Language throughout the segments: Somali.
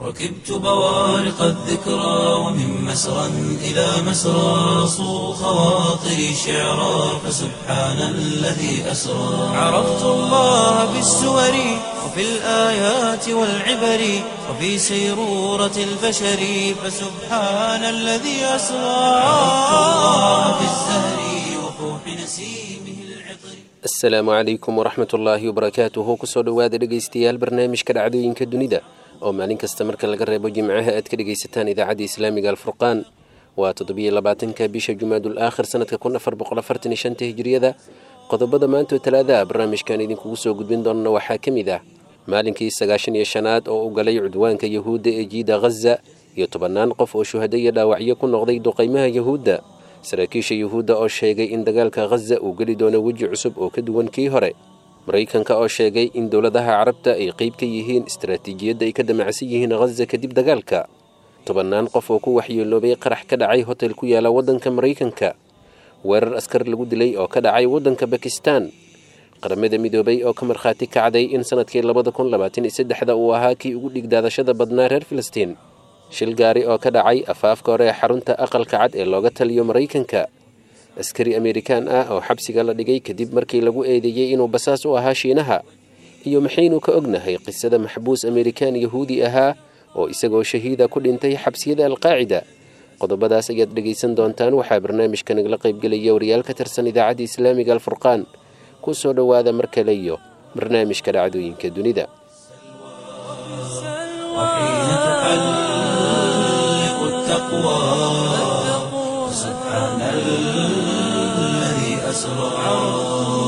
ركبت بوارق الذكرى ومن مسرى إلى مسرى صو خواطري شعرا فسبحان الذي أسرى عرفت الله بالسور وفي الآيات والعبر وفي سيرورة البشر فسبحان الذي أسرى عرفت الله بالزهر وفوح نسيمه العطر asalaamu calaykum waraxmat ullaahi wabarakaatuhu kusoo dhowaada dhegaystayaal barnaamijka dhacdooyinka dunida oo maalin kasta marka laga reebo jimcaha aad ka dhegaysataan idaacadda islaamiga alfurqaan waa toddobiyo labaatanka bisha jumaadul aakhir sanadka kun afar boqol afartan iyo shanta hijiriyada qodobada maanta oo talaadaha barnaamijkan idinkugu soo gudbin doonana waxaa ka mid ah maalinkii sagaashan iyo shanaad oo u galay cudwaanka yahuudda ee jiida ghaza iyo tobannaan qof oo shuhado iyo dhaawacyo ku noqday duqaymaha yahuudda saraakiisha yuhuudda oo sheegay in dagaalka ghaza uu geli doono weji cusub oo ka duwan kii hore maraykanka oo sheegay in dowladaha carabta ay qeyb ka yihiin istaraatiijiyadda ay ka damacsan yihiin ghaza kadib dagaalka tobannaan qof oo ku waxyeeloobay qarax ka dhacay hotel ku yaala waddanka maraykanka weerar askar lagu dilay oo ka dhacay waddanka bakistan qaramada midoobay oo ka markhaati kacday in sanadkii labada kun labaatan iyo saddexda uu ahaa kii ugu dhigdaadashada badnaa reer filistiin shil gaari oo ka dhacay afaafka hore ee xarunta aqalka cad ee looga taliyo maraykanka askari amerikaan ah oo xabsiga la dhigay kadib markii lagu eedeeyey inuu basaas u ahaa shiinaha iyo maxaynu ka ognahay qisada maxbuus amerikaan yahuudi ahaa oo isagoo shahiida ku dhintay xabsiyada alqaacida qodobadaas ayaad dhegaysan doontaan waxaa barnaamijka nagala qaybgelaya wariyaal ka tirsan idaacadda islaamiga alfurqaan ku soo dhowaada mar kale iyo barnaamijka dhacdooyinka dunida وحين تحلق التقوى سبحان الذي أسرى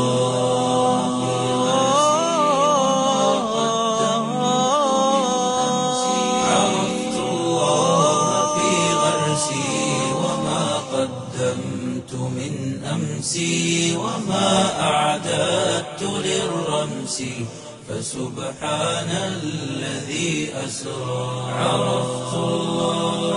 عرفت الله في غرسي وما قدمت من أمسي وما أعددت للرمس فسبحان الذي أسرى عرفت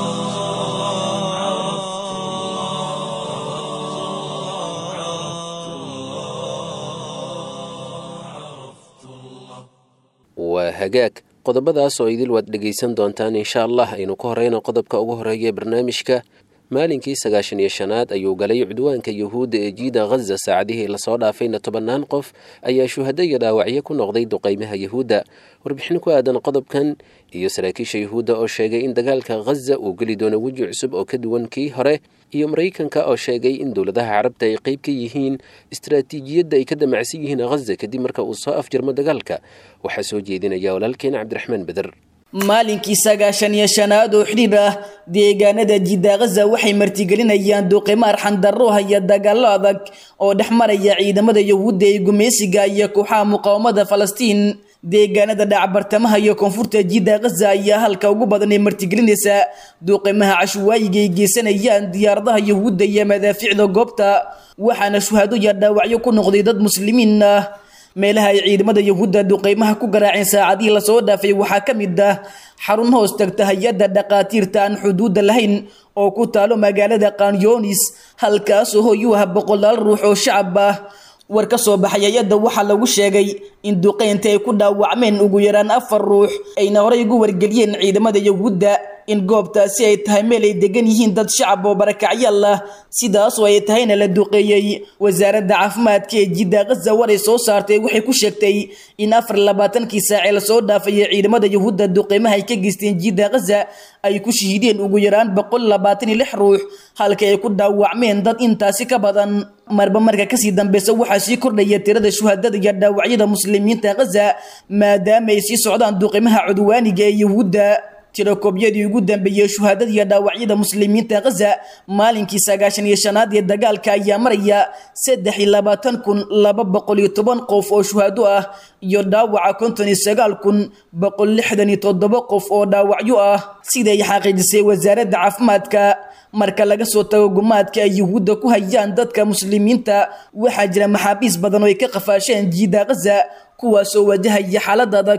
waa hagaag qodobadaas oo idil waad dhegaysan doontaan insha allah aynu ka horeyno qodobka ugu horeeya ee barnaamijka maalinkii sagaashan iyo shanaad ayuu galay cudwaanka yuhuudda ee jiida ghaza saacadihii lasoo dhaafayna tobannaan qof ayaa shuhado iyo dhaawacyo ku noqday duqaymaha yuhuudda warbixin ku aadan qodobkan iyo saraakiisha yuhuudda oo sheegay in dagaalka ghaza uu geli doono weji cusub oo ka duwan kii hore iyo maraykanka oo sheegay in dowladaha carabta ay qeyb ka yihiin istaraatiijiyadda ay ka damacsan yihiin ghaza kadib marka uu soo afjarmo dagaalka waxaa soo jeedinaya walaalkeen cabdiraxmaan beder maalinkii sagaashan iyo shanaad oo xidhiir ah deegaanada jidda ghaza waxay martigelinayaan duuqimo arxandarro haya dagaallo adag oo dhex maraya ciidamada yahuudda ee gumeysiga iyo kooxaha muqaawamada falastiin deegaanada dhacbartamaha iyo koonfurta jidda ghaza ayaa halka ugu badan ee martigelinaysa duuqimaha cashuwaayiga ay geysanayaan diyaaradaha yahuudda iyo madaafiicda goobta waxaana shuhado iyo dhaawacyo ku noqday dad muslimiin ah meelaha ay ciidamada yahuudda duqeymaha ku garaaceen saacadihii lasoo dhaafay waxaa ka mid ah xarun hoos tagta hay-adda dhaqaatiirta aan xuduudda lahayn oo ku taalo magaalada kanyonis halkaasoo hoy u ah boqolaal ruux oo shacab ah war ka soo baxay hay-adda waxaa lagu sheegay in duqeynta ay ku dhaawacmeen ugu yaraan afar ruux ayna horey ugu wargeliyeen ciidamada yahuudda in goobtaasi ay tahay meel ay degan yihiin dad shacab oo barakacyaal ah sidaasoo ay tahayna la duqeeyey wasaaradda caafimaadka ee jidda ghaza war ay soo saartay waxay ku sheegtay in afar labaatankii saacee lasoo dhaafayay ciidamada yahuudda duqeymaha ay ka geysteen jidda ghaza ay ku shahiideen ugu yaraan boqol labaatan iyo lix ruux halka ay ku dhaawacmeen dad intaasi ka badan marba marka kasii dambeysa waxaa sii kordhaya tirada shuhadada iyo dhaawacyada muslimiinta ghaza maadaama ay sii socdaan duqeymaha cudwaaniga ee yahuudda tirakoobyadii ugu dambeeyey shuhaadada iyo dhaawacyada muslimiinta ghaza maalinkii sagaashan iyo shanaad ee dagaalka ayaa maraya saddex iyo labaatan kun laba boqol iyo toban qof oo shuhado ah iyo dhaawaca konton iyo sagaal kun boqol lixdan iyo toddoba qof oo dhaawacyo ah siday xaqiijisay wasaaradda caafimaadka marka laga soo tago gumaadka ay yuhuudda ku hayaan dadka muslimiinta waxaa jira maxaabiis badan oo ay ka qafaasheen jiida ghaza kuwaasoo wajahaya xaalad adag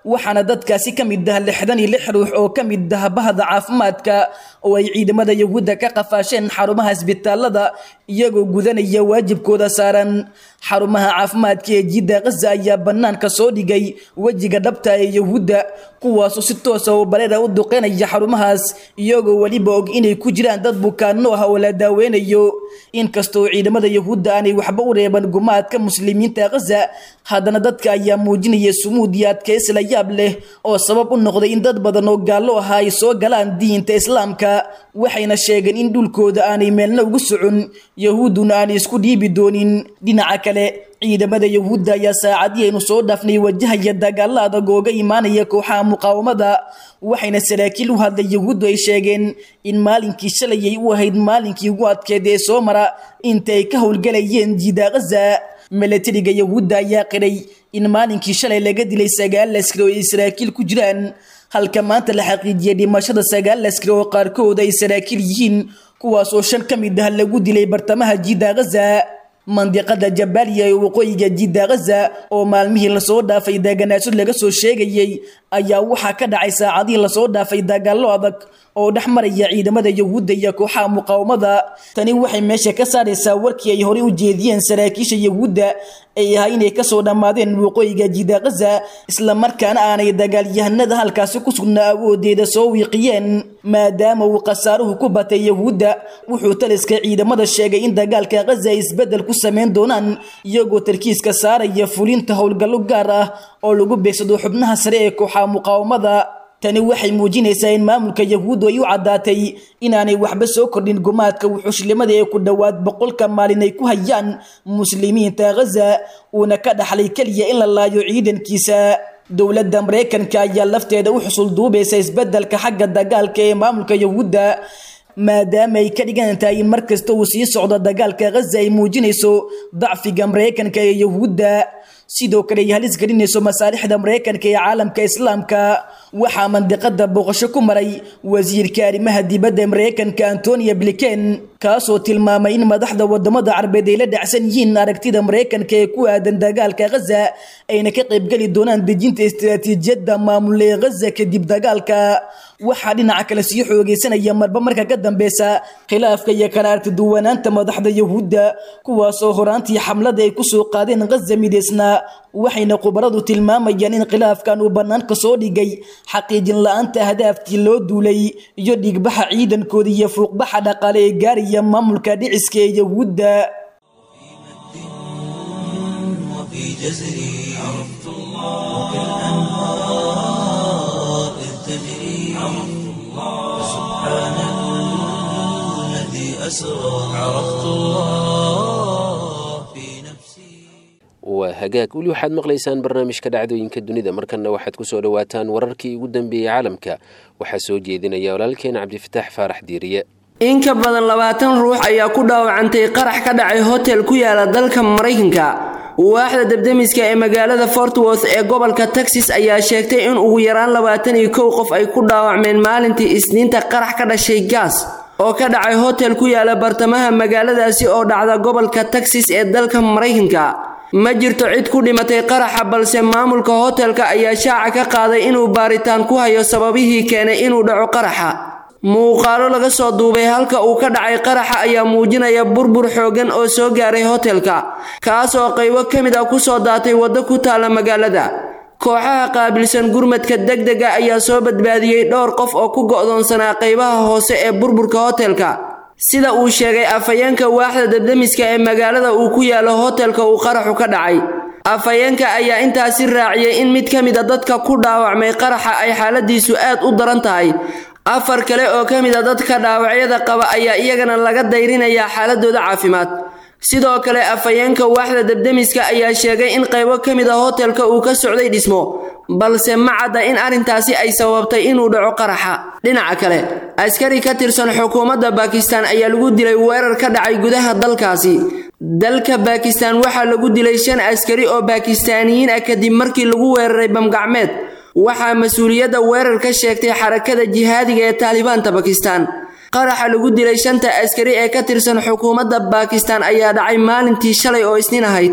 waxaana dadkaasi ka mid ah lixdan iyo lix ruux oo ka mid ah bahda caafimaadka oo ay ciidamada yahuudda ka qafaasheen xarumaha isbitaalada iyagoo gudanaya waajibkooda saaran xarumaha caafimaadka ee jidda khaza ayaa bannaanka soo dhigay wejiga dhabta ee yahuudda kuwaasoo si toosa oo bareera u duqeynaya xarumahaas iyagoo weliba og inay ku jiraan dad bukaano ah oo la daaweynayo inkastoo ciidamada yahuudda aanay waxba u reeban gumaadka muslimiinta khaza haddana dadka ayaa muujinaya sumuud iyo adkaysi la yaab leh oo sabab u noqday in dad badan oo gaallo ahaa ay soo galaan diinta islaamka waxayna sheegeen in dhulkooda aanay meelna ugu socon yahuudduna aanay isku dhiibi doonin dhinaca kale ciidamada yahuudda ayaa saacadii aynu soo dhaafnay wajahaya dagaalo adag ooga imaanaya kooxaha muqaawamada waxayna saraakiil u hadlay yahuuddu ay sheegeen in maalinkii shalayay u ahayd maalinkii ugu adkeed ee soo mara inta ay ka howlgalayeen jiida khaza milatariga yahuudda ayaa qiray in maalinkii shalay laga dilay sagaal askari oo ay saraakiil ku jiraan halka maanta la xaqiijiyay dhimashada sagaal askari oo qaarkood ay saraakiil yihiin kuwaasoo shan ka mid ah lagu dilay bartamaha jiida khaza mandiqada jabaaliya ee waqooyiga jidda khaza oo maalmihii lasoo dhaafay deganaansho laga soo sheegayey ayaa waxaa ka dhacay saacadihii lasoo dhaafay dagaallo adag oo dhex maraya ciidamada yahuudda iyo kooxaha muqaawamada tani waxay meesha ka saaraysaa warkii ay horey u jeediyeen saraakiisha yahuudda ay ahaa inay kasoo dhammaadeen waqooyiga jidda khaza islamarkaana aanay dagaalyahanada halkaasi ku sugnaa awoodeeda soo wiiqiyeen maadaama uu khasaaruhu ku batay yahuudda wuxuu taliska ciidamada sheegay in dagaalka khaza ay isbeddel ku samayn doonaan iyagoo tarkiiska saaraya fulinta howlgallo gaar ah oo lagu beegsado xubnaha sare ee kooxaha muqaawamada tani waxay muujinaysaa in maamulka yahuuddu ay u caddaatay inaanay waxba soo kordhin gumaadka wuxuushlimada ee ku dhowaad boqolka maalin ay ku hayaan muslimiinta khaza uuna ka dhaxlay keliya in la laayo ciidankiisa dowladda maraykanka ayaa lafteeda u xusul duubaysa isbeddelka xagga dagaalka ee maamulka yahuudda maadaama ay ka dhigan tahay in mar kasta uu sii socdo dagaalka khaza ay muujinayso dacfiga maraykanka ee yahuudda sidoo kale ay halis gelinayso masaalixda maraykanka ee caalamka islaamka waxaa mandiqada booqasho ku maray wasiirka arrimaha dibadda ee maraykanka antonia blinken kaasoo tilmaamay in madaxda wadamada carbeed ay la dhacsan yihiin aragtida maraykanka ee ku aadan dagaalka khaza ayna ka qaybgeli doonaan dejinta istiraatiijiyadda maamule ee khaza kadib dagaalka waxaa dhinaca kale sii xoogeysanaya marba marka ka dambeysa khilaafka iyo kala artiduwanaanta madaxda yahuudda kuwaasoo horaantii xamlada ay kusoo qaadeen khaza mideysnaa waxayna khubaradu tilmaamayaan in khilaafkan uu bannaanka soo dhigay xaqiijin la-aanta ahdaaftii loo duulay iyo dhigbaxa ciidankooda iyo fuuqbaxa dhaqaale ee gaaraya maamulka dhiciska ee yahuudda وفي جزري عرفت الله وكالأنهار إذ تجري عرفت الله سبحان الذي أسرى عرفت الله في نفسي waa hagaag weli waxaad maqlaysaan barnaamijka dhacdooyinka dunida markanna waxaad ku soo dhowaataan wararkii ugu dambeeyey caalamka waxaa soo jeedinaya walaalkeen cabdifataax faarax diiriye in ka badan labaatan ruux ayaa ku dhaawacantay qarax ka dhacay hotel ku yaala dalka maraykanka waaxda debdemiska ee magaalada fort worth ee gobolka texas ayaa sheegtay in ugu yaraan labaatan iyo kow qof ay ku dhaawacmeen maalintii isniinta qarax ka dhashay gaas oo ka dhacay hotel ku yaala bartamaha magaaladaasi oo dhacda gobolka texas ee dalka maraykanka ma jirto cid ku dhimatay qaraxa balse maamulka hotelka ayaa shaaca ka qaaday inuu baaritaan ku hayo sababihii keenay inuu dhaco qaraxa muuqaalo laga soo duubay halka uu ka dhacay qaraxa ayaa muujinaya burbur xooggan oo soo gaaray hotelka kaas oo qaybo ka mid ah kusoo daatay waddo ku taalla magaalada kooxaha qaabilsan gurmadka degdega ayaa soo badbaadiyey dhowr qof oo ku go'doonsanaa qaybaha hoose ee burburka hotelka sida uu sheegay afhayeenka waaxda debdemiska ee magaalada uu ku yaalo hotelka uu qaraxu ka dhacay afhayeenka ayaa intaasi raaciyey in mid ka mid a dadka ku dhaawacmay qaraxa ay xaaladiisu aad u daran tahay afar kale oo ka mid a dadka dhaawacyada qaba ayaa iyagana laga dayrinayaa xaaladooda caafimaad sidoo kale afhayeenka waaxda debdemiska ayaa sheegay in qaybo ka mid a hotelka uu ka socday dhismo balse ma cadda in arrintaasi ay sababtay inuu dhaco qaraxa dhinaca kale askari ka tirsan xukuumadda baakistaan ayaa lagu dilay weerar ka dhacay gudaha dalkaasi dalka baakistaan waxaa lagu dilay shan askari oo baakistaaniyiin ah kadib markii lagu weeraray bamgacmeed waxaa mas-uuliyadda weerar ka sheegtay xarakada jihaadiga ee taalibaanta bakistaan qaraxa lagu dilay shanta askari ee ka tirsan xukuumadda baakistaan ayaa dhacay maalintii shalay oo isniin ahayd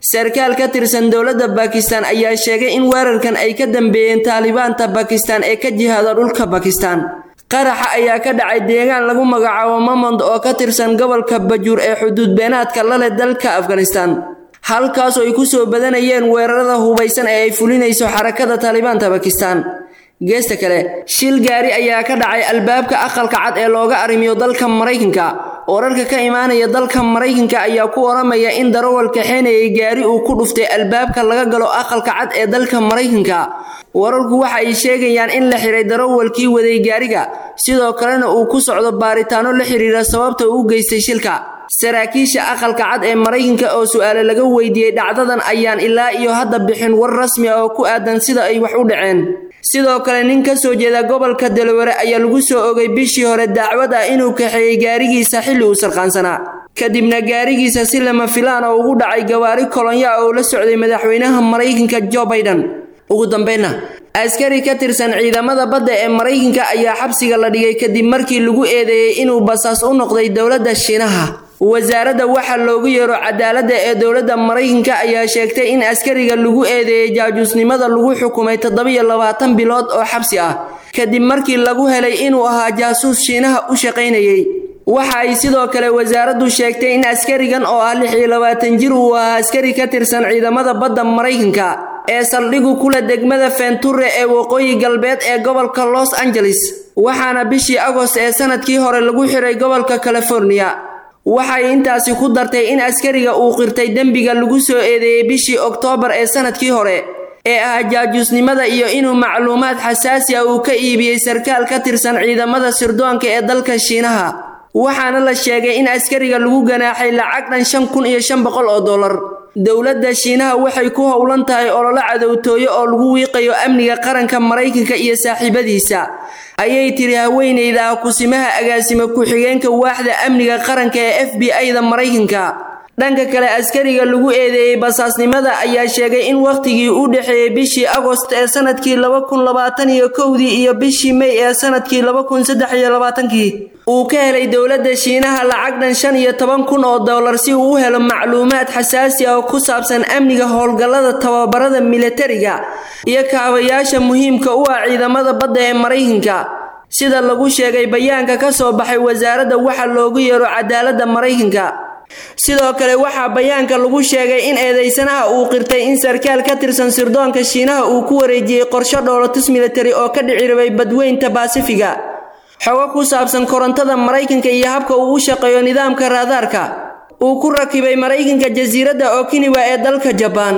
sarkaal ka tirsan dowladda bakistan ayaa sheegay in weerarkan ay ka dambeeyeen taalibaanta bakistan ee ka jihaada dhulka bakistan qaraxa ayaa ka dhacay deegaan lagu magacaabo mamond oo ka tirsan gobolka bajuur ee xuduud beenaadka la leh dalka afghanistan halkaas oo ay ku soo badanayeen weerarada hubaysan ee ay fulinayso xarakada taalibaanta bakistan geesta kale shil gaari ayaa ka dhacay albaabka aqalka cad ee looga arrimiyo dalka maraykanka wararka ka imaanaya dalka maraykanka ayaa ku oramaya in darawal kaxeenayay gaari uu ku dhuftay albaabka laga galo aqalka cad ee dalka maraykanka wararku waxa ay sheegayaan in la xiray darawalkii waday gaariga sidoo kalena uu ku socdo baaritaano la xiriira sababta uu geystay shilka saraakiisha aqalka cad ee maraykanka oo su-aale laga weydiiyey dhacdadan ayaan ilaa iyo hadda bixin war rasmi ah oo ku aadan sida ay wax u dhaceen sidoo kale nin ka soo jeeda gobolka delaware ayaa lagu soo ogay bishii hore dacwad ah inuu kaxeeyey gaarigiisa xilli uu sarqaansanaa kadibna gaarigiisa si lama filaan oo ugu dhacay gawaari kolonya oo la socday madaxweynaha maraykanka jo baiden ugu dambeynna askari ka tirsan ciidamada badda ee maraykanka ayaa xabsiga la dhigay kadib markii lagu eedeeyey inuu basaas u noqday dowladda shiinaha wasaaradda waxa loogu yeero cadaaladda ee dowladda maraykanka ayaa sheegtay in askariga lagu eedeeyey jaajuusnimada lagu xukumay toddobiyo labaatan bilood oo xabsi ah kadib markii lagu helay inuu ahaa jaasuus shiinaha u shaqaynayey waxa ay sidoo kale wasaaraddu sheegtay in askarigan oo ah lix iyo labaatan jir uu ahaa askari ka tirsan ciidamada badda maraykanka ee saldhigu kula degmada fenture ee waqooyi galbeed ee gobolka los angeles waxaana bishii agost ee sanadkii hore lagu xiray gobolka california waxay intaasi ku dartay in askariga uu qirtay dembiga lagu soo eedeeyey bishii oktoobar ee sanadkii hore ee ah jaajuusnimada iyo inuu macluumaad xasaasi ah uu ka iibiyey sarkaal ka tirsan ciidamada sirdoonka ee dalka shiinaha waxaana la sheegay in askariga lagu ganaaxay lacag dhan shan kun iyo shan boqol oo dollar dowladda shiinaha waxay ku howlan tahay ololo cadowtooyo oo lagu wiiqayo amniga qaranka maraykanka iyo saaxiibadiisa ayay tiri haweeneyda ah kusimaha agaasime ku-xigeenka waaxda amniga qaranka ee f b i-da maraykanka dhanka kale askariga lagu eedeeyey basaasnimada ayaa sheegay in wakhtigii u dhexeeyey bishii agost ee sanadkii laba kun labaatan iyo kowdii iyo bishii mey ee sanadkii laba kun saddex iyo labaatankii uu ka helay dowladda shiinaha lacag dhan shan iyo toban kun oo dollar si uu u helo macluumaad xasaasi ah oo ku saabsan amniga howlgallada tababarada militariga iyo kaabayaasha muhiimka u ah ciidamada badda ee maraykanka sida lagu sheegay bayaanka ka soo baxay wasaaradda waxa loogu yeero cadaaladda maraykanka sidoo kale waxaa bayaanka lagu sheegay in eedeysanaha uu qirtay in sarkaal ka tirsan sirdoonka shiinaha uu ku wareejiyey qorsho dhoolatus militari oo ka dhici rabay badweynta baasifiga xogo ku saabsan korontada maraykanka iyo habka uu u shaqeeyo nidaamka raadaarka uu ku rakibay maraykanka jasiiradda okiniwa ee dalka jabaan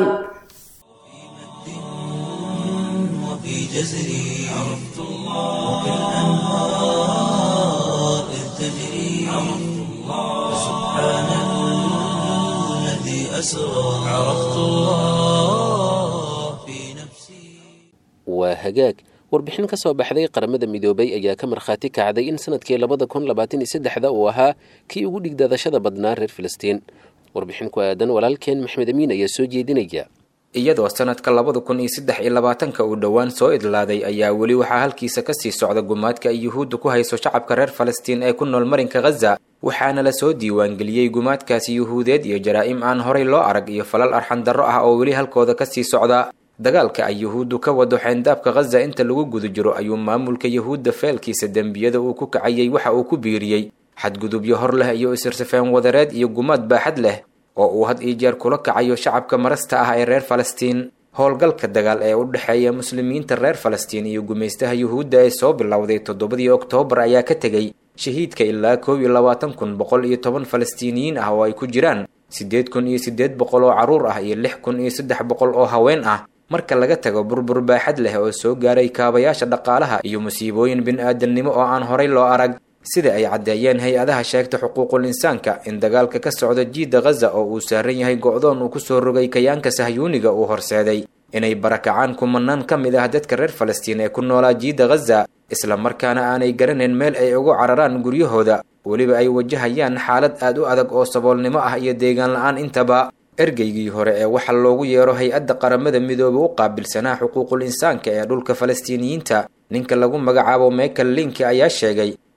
وفي جزري عرفت الله وكالأنهار إذ تجري عرفت الله سبحان الذي أسرى عرفت الله في نفسي waa hagaag warbixin ka soo baxday qaramada midoobay ayaa ka markhaati kacday in sanadkii labada kun labaatan iyo saddexda uu ahaa kii ugu dhigdaadashada badnaa reer filistiin warbixin ku aadan walaalkeen maxmed amiin ayaa soo jeedinaya iyadoo sanadka labada kun iyo saddex iyo labaatanka uu dhowaan soo idlaaday ayaa weli waxaa halkiisa kasii socda gumaadka ay yuhuudda ku hayso shacabka reer falastiin ee ku nool marinka khaza waxaana lasoo diiwaangeliyey gumaadkaasi yuhuudeed iyo jaraa'im aan horay loo arag iyo falal arxandarro ah oo weli halkooda kasii socda dagaalka ay yuhuuddu ka wado xeyndaabka khaza inta lagu guda jiro ayuu maamulka yuhuudda feelkiisa dembiyada uu ku kacayey waxa uu ku biiriyey xadgudubyo hor leh iyo isirsifeen wadareed iyo gumaad baaxad leh oo uu had iyo jeer kula kacayo shacabka marasta ah ee reer falastiin howlgalka dagaal ee u dhexeeya muslimiinta reer falastiin iyo gumaystaha yuhuudda ee soo bilowday toddobadii oktoobar ayaa ka tegey shahiidka ilaa koob iyo labaatan kun boqol iyo toban falastiiniyiin ah oo ay ku jiraan siddeed kun iyo siddeed boqol oo carruur ah iyo lix kun iyo saddex boqol oo haween ah marka laga tago burbur baaxad leh oo soo gaaray kaabayaasha dhaqaalaha iyo musiibooyin bin-aadamnimo oo aan horay loo arag sida ay caddeeyeen hay-adaha sheegta xuquuqul insaanka in dagaalka ka socda jiidda khaza oo uu saaran yahay go-doon uu kusoo rogay kayaanka sahyuuniga uu horseeday inay barakacaan kumanaan ka mid ah dadka reer falastiin ee ku noolaa jiidda khaza islamarkaana aanay garanayn meel ay ugu cararaan guryahooda weliba ay wajahayaan xaalad aad u adag oo saboolnimo ah iyo deegaan la-aan intaba ergeygii hore ee waxaa loogu yeero hay-adda qaramada midoobe u qaabilsanaa xuquuqul insaanka ee dhulka falastiiniyiinta ninka lagu magacaabo michael linki ayaa sheegay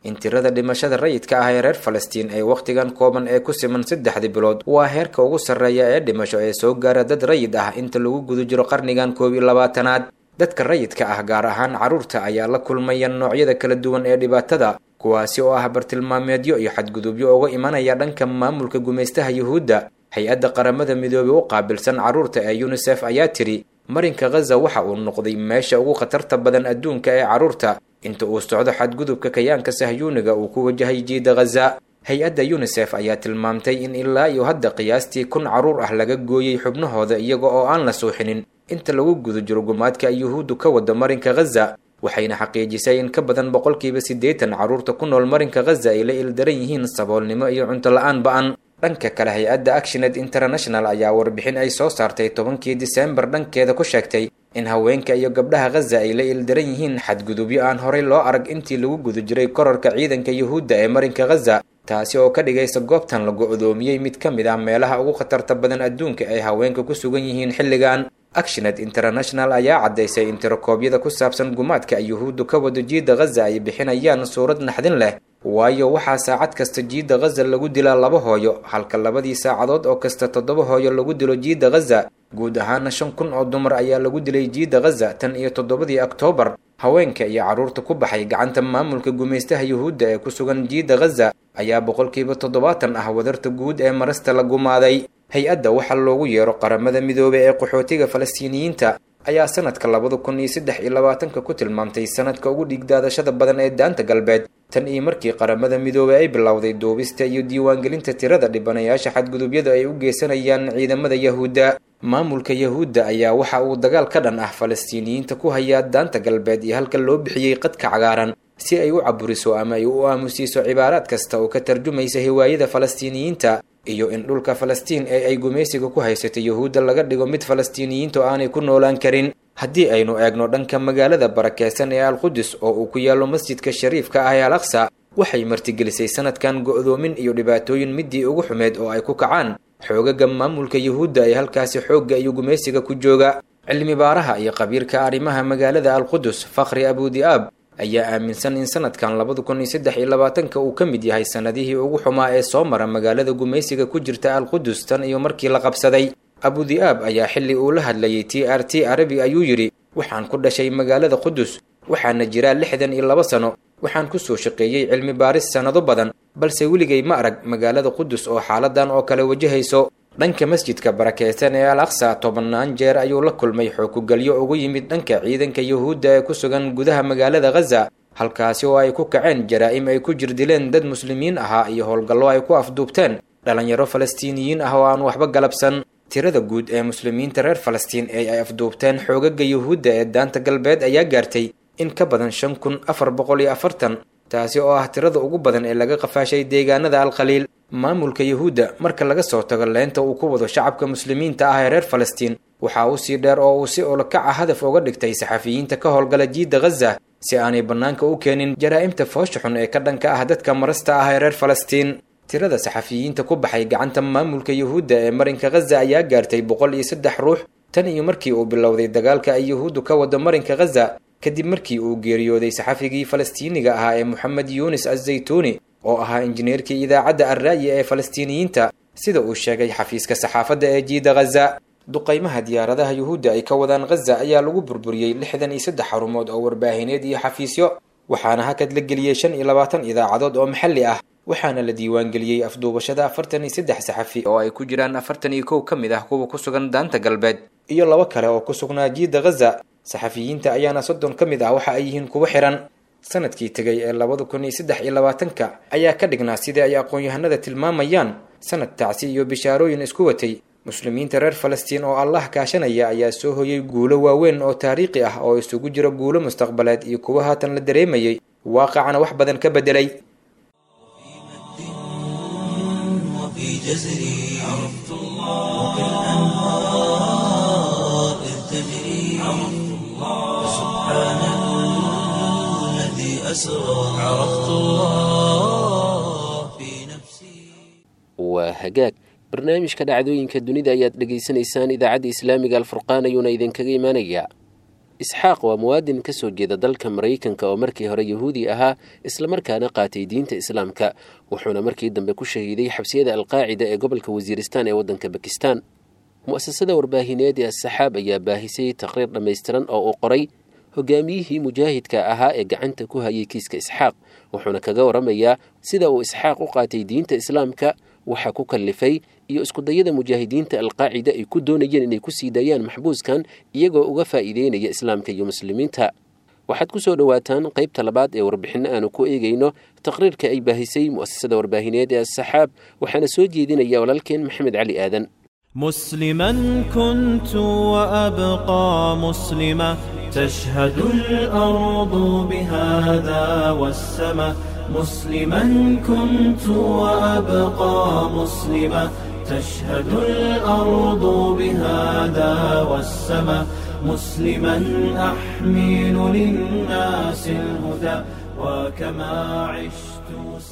in tirada dhimashada rayidka ah ee reer falastiin ee wakhtigan kooban ee ku siman saddexdii bilood waa heerka ugu sarreeya ee dhimasho ee soo gaara dad rayid ah inta lagu guda jiro qarnigan koob iyo labaatanaad dadka rayidka ah gaar ahaan carruurta ayaa la kulmaya noocyada kala duwan ee dhibaatada kuwaasi oo ah bartilmaameedyo iyo xadgudubyo uga imanaya dhanka maamulka gumaystaha yuhuudda hay-adda qaramada midoobey u qaabilsan carruurta ee yunisef ayaa tidhi marinka khaza waxa uu noqday meesha ugu khatarta badan adduunka ee carruurta inta uu socdo xadgudubka kayaanka sahyuuniga uu ku wajahay jiida khaza hay-adda yunisef ayaa tilmaamtay in ilaa iyo hadda qiyaastii kun carruur ah laga gooyey xubnahooda iyaga oo aan la suuxinin inta lagu guda jiro gumaadka ay yuhuuddu ka wado marinka khaza waxayna xaqiijisay in ka badan boqolkiiba siddeetan carruurta ku nool marinka khaza ay la ildaran yihiin saboolnimo iyo cunto la-aan ba-an dhanka kale hay-adda actioned international ayaa warbixin ay soo saartay tobankii diseembar dhankeeda ku sheegtay in haweenka iyo gabdhaha khaza ay la ildaran yihiin xadgudubyo aan horey loo arag intii lagu guda jiray korarka ciidanka yuhuudda ee marinka khaza taasi oo ka dhigaysa goobtan la go-doomiyey mid ka mid ah meelaha ugu khatarta badan adduunka ay haweenka ku sugan yihiin xilligan actioned international ayaa caddaysay in tirakoobyada ku saabsan gumaadka ay yuhuuddu ka wado jiidda khaza ay bixinayaan suurad naxdin leh waayo waxaa saacad kasta jiidda khaza lagu dilaa laba hooyo halka labadii saacadood oo kasta toddoba hooyo lagu dilo jiidda khaza guud ahaana shan kun oo dumar ayaa lagu dilay jiidda khaza tan iyo toddobadii oktoobar haweenka iyo carruurta ku baxay gacanta maamulka gumaystaha yuhuudda ee ku sugan jiidda khaza ayaa boqolkiiba toddobaatan ah wadarta guud ee marasta la gumaaday hay-adda waxaa loogu yeero qaramada midoobey ee qaxootiga falastiiniyiinta ayaa sanadka labada kun iyo saddex iyo labaatanka ku tilmaamtay sanadka ugu dhiigdaadashada badan ee daanta galbeed tan iyo markii qaramada midoobey ay bilowday duubista iyo diiwaangelinta tirada dhibanayaasha xadgudubyada ay u geysanayaan ciidamada yahuudda maamulka yahuudda ayaa waxa uu dagaal ka dhan ah falastiiniyiinta ku hayaa daanta galbeed iyo halka loo bixiyey qadka cagaaran si ay u caburiso ama ay u aamusiiso cibaaraad kasta oo ka tarjumaysa hiwaayada falastiiniyiinta iyo in dhulka falastiin ee ay gumaysiga ku haysato yuhuudda laga dhigo mid falastiiniyiinta oo aanay ku noolaan karin haddii aynu eegno dhanka magaalada barakeysan ee alqudus oo uu ku yaallo masjidka shariifka ah ee al aqsa waxay martigelisay sanadkan go-doomin iyo dhibaatooyin midii ugu xumeed oo ay ku kacaan xoogaga maamulka yuhuudda ee halkaasi xoogga iyo gumaysiga ku jooga cilmi baaraha iyo qabiirka arrimaha magaalada alqudus fakhri abudi'aab ayaa aaminsan in sanadkan labada kun iyo saddex iyo labaatanka uu ka mid yahay sanadihii ugu xumaa ee soo mara magaalada gumaysiga ku jirta alqudus tan iyo markii la qabsaday abudi'aab ayaa xilli uu la hadlayay t r t arabi ayuu yidhi waxaan ku dhashay magaalada qudus waxaana jiraa lixdan iyo laba sano waxaan ku soo shaqeeyey cilmi baaris sannado badan balse weligay ma arag magaalada qudus oo xaaladan oo kale wajahayso dhanka masjidka barakeysan ee al aqsa tobannaan jeer ayuu la kulmay xookugalyo ugu yimid dhanka ciidanka yuhuudda ee ku sugan gudaha magaalada khaza halkaasi oo ay ku kaceen jaraa'im ay ku jirdileen dad muslimiin ahaa iyo howlgallo ay ku afduubteen dhalinyaro falastiiniyiin ah oo aan waxba galabsan tirada guud ee muslimiinta reer falastiin ee ay afduubteen xoogaga yuhuudda ee daanta galbeed ayaa gaartay in ka badan shan kun afar boqol iyo afartan taasi oo ah tirada ugu badan ee laga qafaashay deegaanada alkhaliil maamulka yuhuudda marka laga soo tago leenta uu ku wado shacabka muslimiinta ah ee reer falastiin waxaa uu sii dheer oo uu si olokaca hadaf uga dhigtay saxafiyiinta ka howlgala jiidda khaza si aanay bannaanka u keenin jaraa'imta foosha xun ee ka dhanka ah dadka marasta ah ee reer falastiin tirada saxafiyiinta ku baxay gacanta maamulka yuhuudda ee marinka khaza ayaa gaartay boqol iyo saddex ruux tan iyo markii uu bilowday dagaalka ay yuhuuddu ka wado marinka khaza kadib markii uu geeriyooday saxafigii falastiiniga ahaa ee moxamed yuunis azaytuuni oo ahaa injineerkii idaacadda arra'yi ee falastiiniyiinta sida uu sheegay xafiiska saxaafadda ee jiida khaza duqaymaha diyaaradaha yuhuudda ay ka wadaan khaza ayaa lagu burburiyey lixdan iyo saddex xarumood oo warbaahineed iyo xafiisyo waxaana hakad la geliyey shan iyo labaatan idaacadood oo maxalli ah waxaana la diiwaangeliyey afduubashada afartan iyo saddex saxafi oo ay ku jiraan afartan iyo kow ka mid ah kuwa ku sugan daanta galbeed iyo laba kale oo ku sugnaa jiidda khaza saxafiyiinta ayaana soddon ka mid ah waxa ay yihiin kuwa xihan sanadkii tegay ee labada kun iyo saddex iyo labaatanka ayaa ka dhignaa sidii ay aqoon-yahanada tilmaamayaan sanad tacsi iyo bishaarooyin isku watay muslimiinta reer falastiin oo allah kaashanaya ayaa soo hoyay guulo waaweyn oo taariikhi ah oo isugu jiro guulo mustaqbaleed iyo kuwa haatan la dareemayay waaqacana wax badan ka beddelay وفي جزري عرفت الله وكالأنهار إذ تجري عرفت الله سبحان الذي أسرى عرفت الله في نفسي waa hagaag barnaamijka dhacdooyinka dunida ayaad dhegaysanaysaan idaacadda islaamiga alfurqaan ayuuna idinkaga imaanayaa isxaaq waa muwaadin ka soo jeeda dalka maraykanka oo markii hore yahuudi ahaa islamarkaana qaatay diinta islaamka wuxuuna markii dambe ku shahiiday xabsiyada alqaacida ee gobolka wasiiristaan ee waddanka bakistan mu'asasada warbaahineed ee asaxaab ayaa baahisay taqriir dhammaystiran oo uu qoray hogaamiyihii mujaahidka ahaa ee gacanta ku hayay kiiska isxaaq wuxuuna kaga waramayaa sida uu isxaaq u qaatay diinta islaamka waxa ku kallifay iyo iskudayada mujaahidiinta alqaacida ay ku doonayeen inay ku sii daayaan maxbuuskan iyagoo uga faa'iideynaya islaamka iyo muslimiinta waxaad ku soo dhowaataan qaybta labaad ee warbixinno aanu ku eegayno taqriirka ay baahisay mu'asasada warbaahineed ee asaxaab waxaana soo jeedinaya walaalkeen maxamed cali aadan مسلما كنت وأبقى مسلما تشهد الأرض بهذا والسماء مسلما كنت وأبقى مسلما تشهد الأرض بهذا والسماء مسلما أحمل للناس الهدى وكما عشت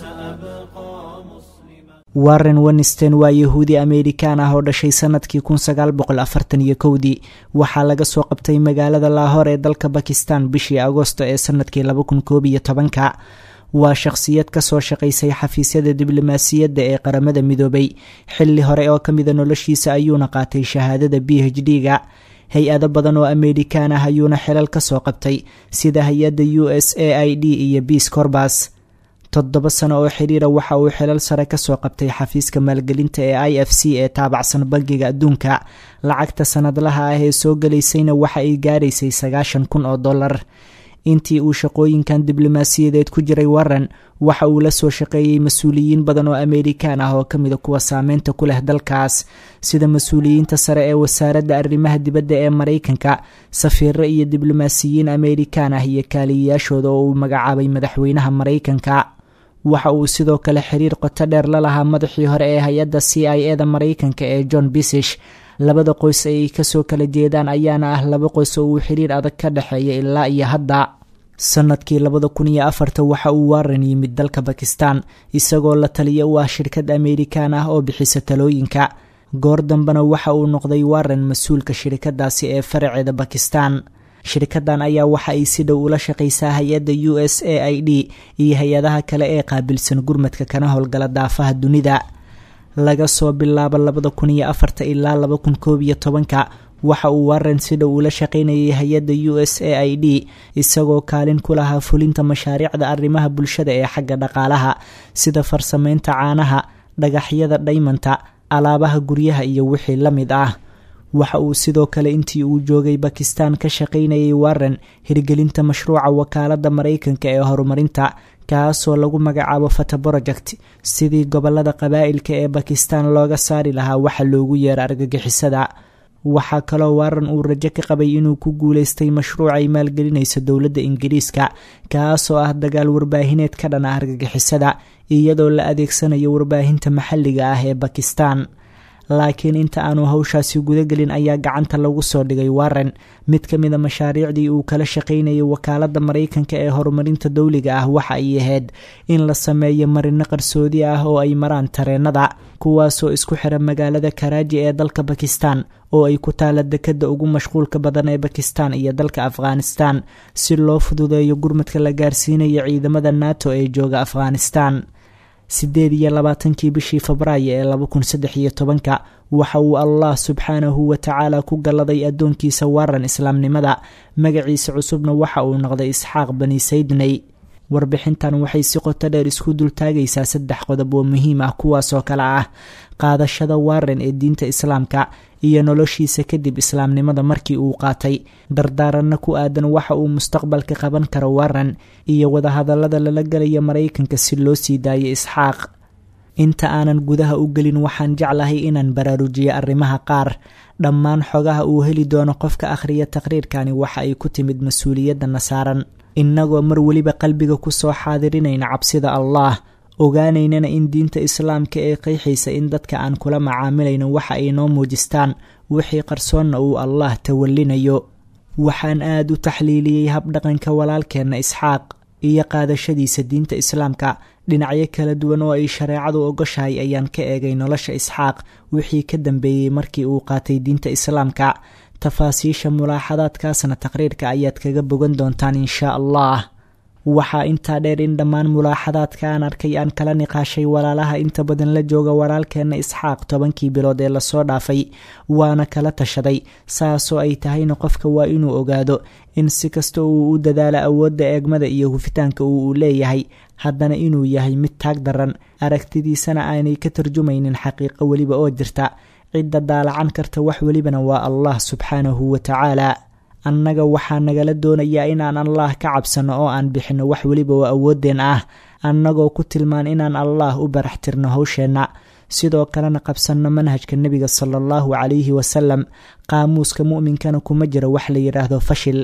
سأبقى مسلما warren winstein waa yahuudi amerikaan ah oo dhashay sanadkii kun sagaal boqol afartan iyo kowdii waxaa laga soo qabtay magaalada laahor ee dalka bakistan bishii agosto ee sanadkii laba kun koob iyo tobanka waa shaqsiyad kasoo shaqaysay xafiisyada diblomaasiyadda ee qaramada midoobay xilli hore oo kamida noloshiisa ayuuna qaatay shahaadada b h d ga hay-ado badan oo amerikaan ah ayuuna xilal kasoo qabtay sida hay-adda u s a i d iyo biis corbas toddoba sano oo xiriira waxa uu xilal sare kasoo qabtay xafiiska maalgelinta ee i f c ee taabacsan bangiga adduunka lacagta sanadlaha ah ee soo galaysayna waxa ay gaaraysay sagaashan kun oo dollar intii uu shaqooyinkan diblomaasiyadeed ku jiray warren waxa uu la soo shaqeeyey mas-uuliyiin badan oo amerikaan ah oo kamida kuwa saameynta ku leh dalkaas sida mas-uuliyiinta sare ee wasaaradda arrimaha dibadda ee maraykanka safiiro iyo diblomaasiyiin amerikaan ah iyo kaaliyayaashooda oo uu magacaabay madaxweynaha maraykanka waxa uu sidoo kale xiriir qoto dheer la lahaa madaxii hore ee hay-adda c i e da maraykanka ee john bisish labada qoys ay kasoo kala jeedaan ayaana ah laba qoys oo uu xiriir adag ka dhexeeya ilaa iyo hadda sanadkii labada kun iyo afarta waxa uu warren yimid dalka bakistan isagoo la taliya u ah shirkad amerikaan ah oo bixisa talooyinka goor dambena waxa uu noqday warren mas-uulka shirkadaasi ee faraceeda bakistan shirkadan ayaa waxa ay si dhow ula shaqaysaa hay-adda u s a i d iyo hay-adaha kale ee qaabilsan gurmadka kana howlgala daafaha dunida laga soo bilaabo labada kun iyo afarta ilaa laba kun koob iyo tobanka waxa uu warren si dhow ula shaqaynayay hay-adda u s a i d isagoo kaalin ku lahaa fulinta mashaariicda arrimaha bulshada ee xagga dhaqaalaha sida farsameynta caanaha dhagaxyada dhaymanta alaabaha guryaha iyo wixii la mid ah waxa uu sidoo kale intii uu joogay bakistan ka shaqaynayay warren hirgelinta mashruuca wakaaladda maraykanka ee horumarinta kaasoo lagu magacaabo fata project sidii gobolada qabaa'ilka ee bakistan looga saari lahaa waxa loogu yeero argagixisada waxaa kaloo warren uu rajo ka qabay inuu ku guuleystay mashruuc ay maalgelinayso dowladda ingiriiska kaasoo ah dagaal warbaahineed ka dhan ah argagixisada iyadoo la adeegsanayo warbaahinta maxalliga ah ee bakistan laakiin inta aanu hawshaasi gudagelin ayaa gacanta lagu soo dhigay warren mid ka mida mashaariicdii uu kala shaqaynayay wakaaladda maraykanka ee horumarinta dowliga ah waxa ay ahayd in la sameeyo marino qarsoodi ah oo ay maraan tareenada kuwaasoo isku xira magaalada karaaji ee dalka bakistan oo ay ku taala dekadda ugu mashquulka badan ee bakistan iyo dalka afghanistan si loo fududeeyo gurmadka la gaarsiinayo ciidamada nato ee jooga afghanistan sideed iyo labaatankii bishii febraayo ee laba kun saddex iyo tobanka waxa uu allah subxaanahu watacaala ku galladay addoonkiisa warran islaamnimada magaciisa cusubna waxa uu noqday isxaaq bani saydney warbixintan waxay si qoto dheer isku dultaagaysaa saddex qodob oo muhiim ah kuwaasoo kale ah qaadashada warren ee diinta islaamka iyo noloshiisa kadib islaamnimada markii uu qaatay dardaaranna ku aadan waxa uu mustaqbalka qaban karo warren iyo wadahadallada lala gelaya maraykanka si loo sii daayo isxaaq inta aanan gudaha u gelin waxaan jeclahay inaan baraarujiyo arrimaha qaar dhammaan xogaha uu heli doono qofka akhriya taqriirkani waxa ay ku timid mas-uuliyadana saaran innagoo mar weliba qalbiga kusoo xaadirinayna cabsida allah ogaanaynana in diinta islaamka ee qeexaysa in dadka aan kula macaamilayno waxa ay noo muujistaan wixii qarsoonna uu allah tawallinayo waxaan aada u taxliiliyey habdhaqanka walaalkeenna isxaaq iyo qaadashadiisa diinta islaamka dhinacyo kala duwan oo ay shareecadu ogoshahay ayaan ka eegay nolosha isxaaq wixii ka dambeeyey markii uu qaatay diinta islaamka tafaasiisha mulaaxadaadkaasna taqriirka ayaad kaga bogan doontaan inshaa allah waxaa intaa dheer in dhammaan mulaaxadaadka aan arkay aan kala niqaashay walaalaha inta badan la jooga walaalkeenna isxaaq tobankii bilood ee lasoo dhaafay waana kala tashaday saasoo ay tahayna qofka waa inuu ogaado in si kasta uu u dadaalo awoodda eegmada iyo hufitaanka uu u leeyahay haddana inuu yahay mid taag daran aragtidiisana aanay ka tarjumaynin xaqiiqo weliba oo jirta cidda daalacan karta wax welibana waa allah subxaanahu wa tacaala annaga waxaa nagala doonayaa inaan allah ka cabsanno oo aan bixinno wax weliba oo awooddeen ah annagoo ku tilmaan inaan allah u barax tirno howsheenna sidoo kalena qabsanno manhajka nebiga sala allahu calayhi wasalam qaamuuska mu'minkana kuma jiro wax la yidhaahdo fashil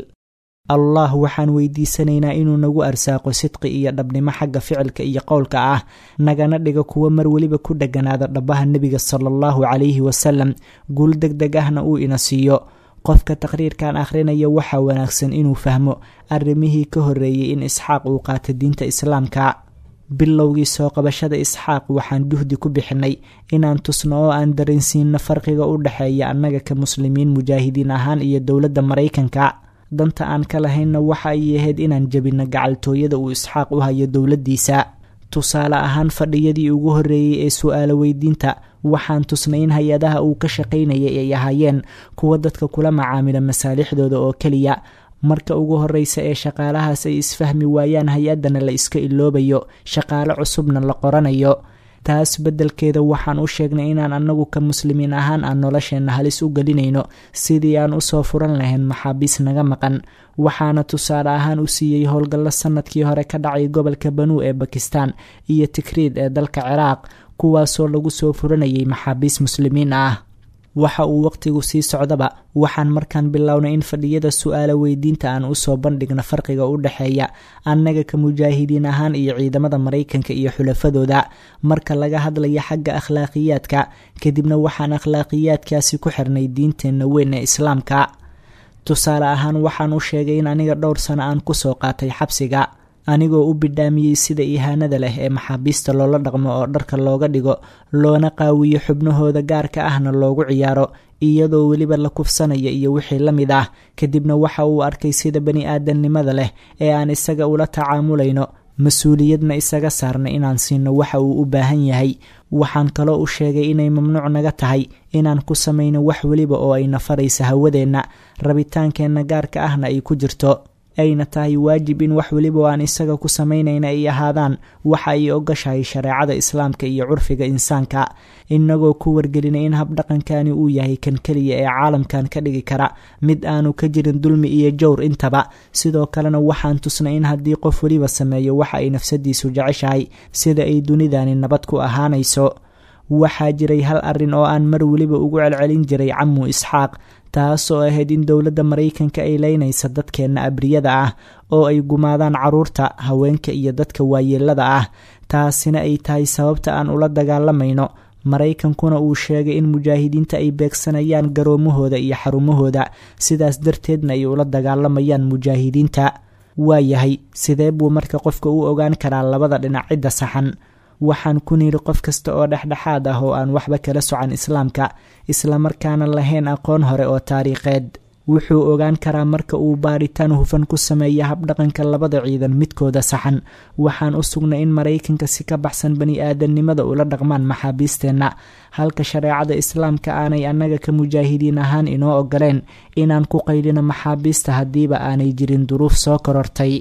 allah waxaan weydiisanaynaa inuu nagu arsaaqo sidqi iyo dhabnimo xagga ficilka iyo qowlka ah nagana dhigo kuwo mar weliba ku dheganaada dhabbaha nebiga sala allahu calayhi wasalam guul deg deg ahna uu ina siiyo qofka taqriirkan akhrinaya waxaa wanaagsan inuu fahmo arrimihii ka horreeyey in isxaaq uu qaato diinta islaamka bilowgii soo qabashada isxaaq waxaan juhdi ku bixinay inaan tusno oo aan dareensiinno farqiga u dhexeeya annaga ka muslimiin mujaahidiin ahaan iyo dowladda maraykanka danta aan ka lahaynna waxa ay ahayd inaan jebinno gacaltooyada uu isxaaq u hayo dowladdiisa tusaale ahaan fadhiyadii ugu horreeyey ee su-aalo weydiinta waxaan tusnay in hay-adaha uu ka shaqaynayay ay ahaayeen kuwa dadka kula macaamila masaalixdooda oo keliya marka ugu horreysa ee shaqaalahaas ay isfahmi waayaan hay-addana la iska iloobayo shaqaale cusubna la qoranayo taas beddelkeeda waxaan u sheegnay inaan annagu ka muslimiin ahaan aan nolosheenna halis u gelinayno sidii aan usoo furan lahayn maxaabiis naga maqan waxaana tusaale ahaan u siiyey howlgallo sannadkii hore ka dhacay gobolka banuu ee bakistan iyo tikriid ee dalka ciraaq kuwaasoo lagu soo furanayay maxaabiis muslimiin ah waxa uu waqtigu sii socdaba waxaan markaan bilownay in fadhiyada su-aalo weydiinta aan usoo bandhigno farqiga u dhexeeya annaga ka mujaahidiin ahaan iyo ciidamada maraykanka iyo xulafadooda marka laga hadlaya xagga akhlaaqiyaadka kadibna waxaan akhlaaqiyaadkaasi ku xirnay diinteenna weyn ee islaamka tusaale ahaan waxaan u sheegay in aniga dhowr sano aan kusoo qaatay xabsiga anigoo u bidhaamiyey sida ihaanada leh ee maxaabiista loola dhaqmo oo dharka looga dhigo loona qaawiyo xubnahooda gaarka ahna loogu ciyaaro iyadoo weliba la kufsanaya iyo wixii la mid ah kadibna waxa uu arkay sida bani aadamnimada leh ee aan isaga ula tacaamulayno mas-uuliyadna isaga saarna inaan siino waxa uu u baahan yahay waxaan kaloo u sheegay inay mamnuuc naga tahay inaan ku samayno wax weliba oo ayna faraysa hawadeenna rabitaankeenna gaarka ahna ay ku jirto ayna tahay waajib in wax weliba oo aan isaga ku samaynayna ay ahaadaan waxa ay ogashahay shareecada islaamka iyo curfiga insaanka inagoo ku wargelinay in habdhaqankani uu yahay kan keliya ee caalamkan ka dhigi kara mid aanu ka jirin dulmi iyo jowr intaba sidoo kalena waxaan tusnay in haddii qof weliba sameeyo waxa ay nafsadiisu jeceshahay sida ay dunidani nabad ku ahaanayso waxaa jiray hal arrin oo aan mar weliba ugu celcelin jiray camu isxaaq taasoo ahayd in dowladda maraykanka ay leynaysa dadkeenna abriyada ah oo ay gumaadaan caruurta haweenka iyo dadka waayeelada ah taasina ay tahay sababta aan ula dagaalamayno maraykankuna uu sheegay in mujaahidiinta ay beegsanayaan garoomahooda iyo xarumahooda sidaas darteedna ay ula dagaalamayaan mujaahidiinta waayahay sidee buu marka qofka u ogaan karaa labada dhinac cidda saxan waxaan ku niri qof kasta oo dhexdhexaad ah oo aan waxba kala socan islaamka islamarkaana lahayn aqoon hore oo taariikheed wuxuu ogaan karaa marka uu baaritaan hufan ku sameeya habdhaqanka labada ciidan midkooda saxan waxaan u sugnay in maraykanka si ka baxsan bani aadamnimada ula dhaqmaan maxaabiisteenna halka shareecada islaamka aanay annaga ka mujaahidiin ahaan inoo ogoleen inaan ku qaylino maxaabiista haddiiba aanay jirin duruuf soo korortay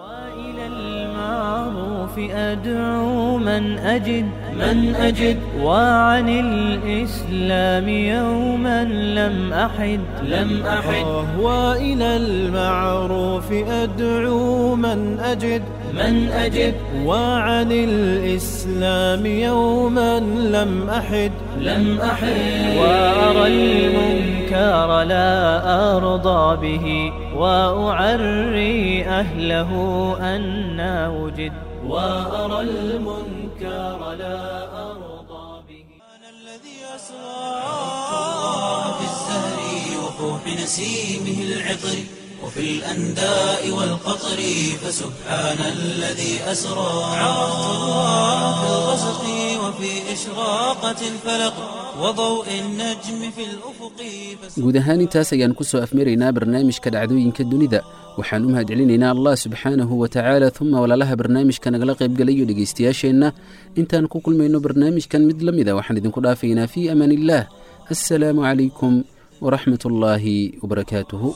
أدعو من أجد من أجد وعن الإسلام يوما لم أحد لم أحد وإلى المعروف أدعو من أجد من أجد وعن الإسلام يوما لم أحد لم أحد وأرى المنكر لا أرضى به وأعري أهله أنا وجد وأرى المنكر لا أرضى به أنا الذي أسرى في الزهر وفوح نسيمه العطر وفي الأنداء والقطر فسبحان الذي أسرى عرفت الله في الغسق وفي إشراقة الفلق وضوء النجم في الأفق guud ahaan intaas ayaan ku soo afmaraynaa barnaamijka dhacdooyinka dunida waxaan u mahadcelinaynaa allah subxaanahu wa tacaala uma walaalaha barnaamijka nagala qaybgalayo dhegaystayaasheenna intaan ku kulmayno barnaamijkan mid la mida waxaan idinku dhaafaynaa fii amaan illaah assalaamu calaykum waraxmat ullaahi wabarakaatuhu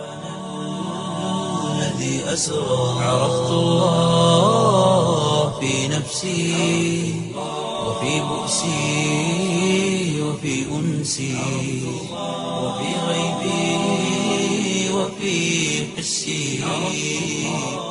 الذي أسرى عرفت الله في نفسي وفي بؤسي وفي أنسي وفي غيبي وفي حسي